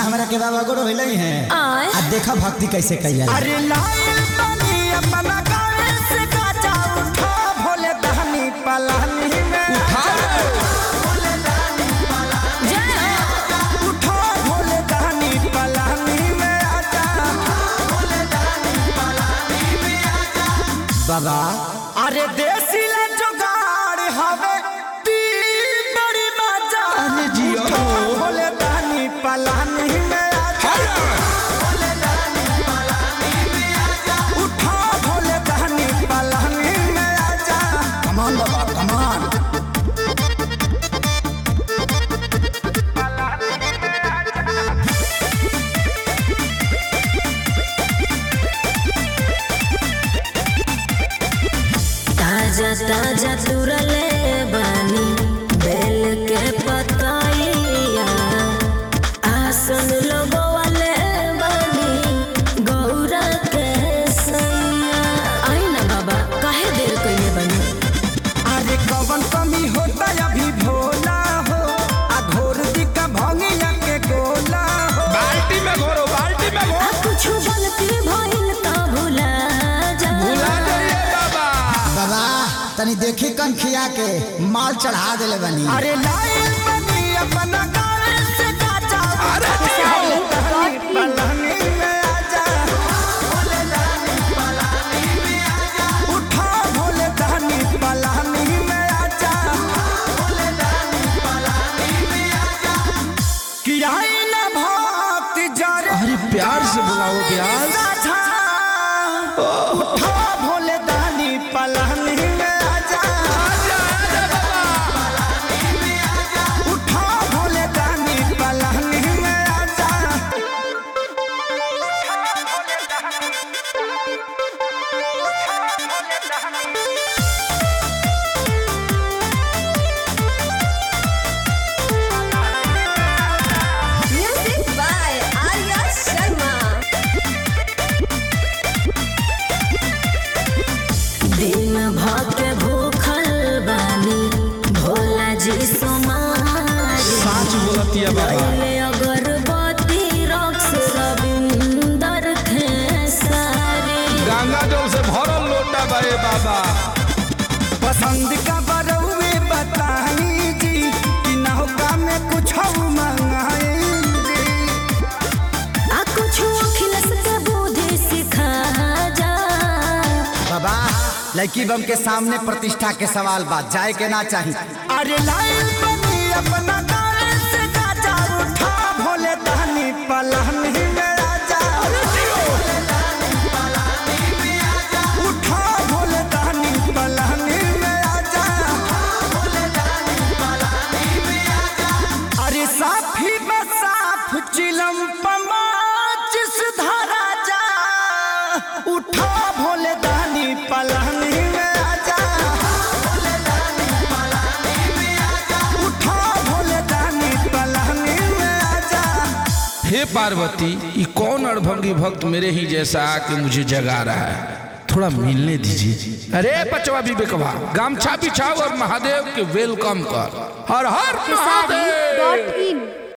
हमरा के बाबा गोड़ होइले है आय। आ देखा भक्ति कैसे कैला अरे लाइल बनी अपना गावे से काचा उठा भोले दहनी पलानी में जय हो। उठा भोले दहनी पलानी में आजा बाबा अरे देसी ला जुगाड़ हवे ती बड़ी मजा अरे जियो। उठा भोले दहनी पलानी में आजा उठा भोले दहनी पलानी में आजा कमान बाबा कमान ताजा ताजा तुरले बानी बेल के पतैया आसन लगवाले बानी गौरा के सैया आई ना बाबा काहे देर कइले बानी अरे कवन कमी होता अभी भोला हो आ घोर दिका भंगिया के गोला हो बाल्टी में घोरो बाल्टी में घोरो आ कुछ गलती भइल त भुला जा भुला जाइए बाबा बाबा तनी देखी कन खिया के माल चढ़ा देले बनी अरे लाइल बनी अपना गावे से काचा अरे भोले दहनी पलानी में आजा उठा भोले दहनी पलानी में आजा कि आई ना भक्ति जरे अरे प्यार से बुलाओ प्यार साझा उठा भोले दहनी पलानी में आजा उठा भोले दहनी पलानी में आजा म्यूजिक बाय आर्या शर्मा दिन भर के भूखल बानी भोला जी सोमारी साच बोलतिया बाबा पहले अगरबत्ती रक्स रविंदर खेसारी गंगा जल से भरल लोटा बाए बाबा पसंद का बरौए बताई जी कि नौका में कुछ मंगाई आ कुछ अखिलस के बुद्धि सिखा जा बाबा लड़की बम के सामने प्रतिष्ठा के सवाल बात जाए के ना चाहिए अरे लाइल बनी अपना गावे से काचा उठा भोले दहनी पलानी में आजा उठा भोले दहनी पलानी में आजा अरे साफी बसाफ चिलम पमाचिस धरा जा उठा भोले दहनी पलानी में आजा उठा भोले दहनी पलानी में आजा हे पार्वती ये कौन अड़भंगी भक्त मेरे ही जैसा आके मुझे जगा रहा है थोड़ा मिलने दीजिए अरे पचवा विवेकवा गामछा बिछाओ और महादेव के वेलकम कर हर हर महादेव डॉट इन